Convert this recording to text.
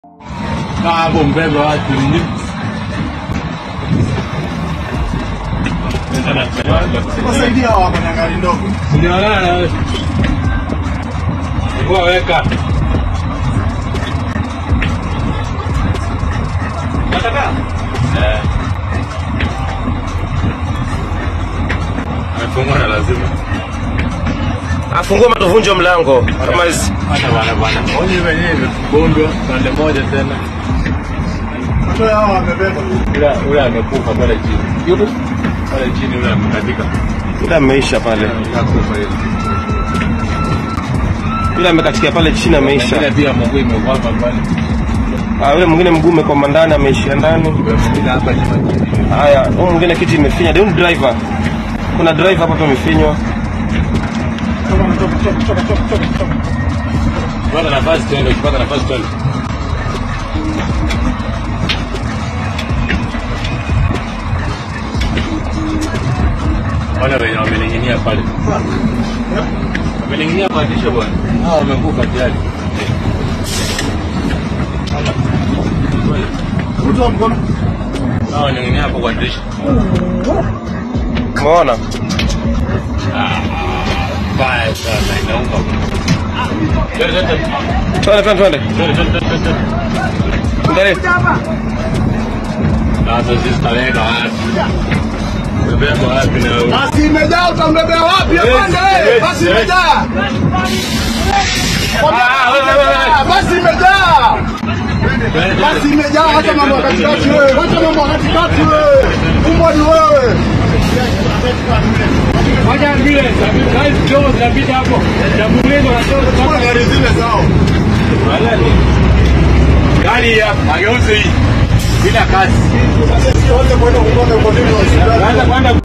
Kaa hapo mbebe watu ni Wasaidia hawa hapa na gari ndogo. Unaonana na wewe. Kwa weka. Nataka. Eh. Amefungwa na lazima. Afungua matuvunje mlango kama hizi. Hata bana bana. Onye wenyewe bondwa pande moja tena. Watu hawa wamebeba. Ule ule amekufa pale chini. Yupo pale chini ule amekatika. Yule ameisha pale, Hakufa yule. yule amekatikia pale chini ameisha. Mwingine pia mguu imekwama pale. Ah, yule mwingine mguu umekoma ndani ameishia ndani. Yule mwingine hapa nyuma chini. Haya, huyu mwingine kiti imefinya. Huyu ni driver. Kuna driver hapa pia amefinywa. Toka, toka, toka, toka, toka, toka, toka. Ukipata nafasi twende, ukipata nafasi twende. Wale wenye wamening'inia pale. Wamening'inia kwa dirisha bwana. Hao wamekufa tayari. Mtu wa mkono. Hao wamening'inia hapo kwa dirisha. Umeona? Baya sana inauma. Twende twende. Twende twende twende. Twende twende twende. Angalia. Sasa sisi tutaweka wapi? Tutaweka wapi na wewe? Basi imejaa utambebea wapi afande wewe? yes, Basi yes. imejaa. Ah, wewe, wewe, wewe. Basi imejaa. Twende, Basi twende. imejaa hata mambo ya katikati wewe. Wacha mambo ya katikati wewe. Umbwa ni wewe. Moja mbili, gari kidogo zinapita hapo. Jamhuri wanatoka Kwa gari zile zao. Gari ya mageuzi hii bila kazi. Sasa sio wote kwenda kutoka kwa nini hospitali. Kwanza kwanza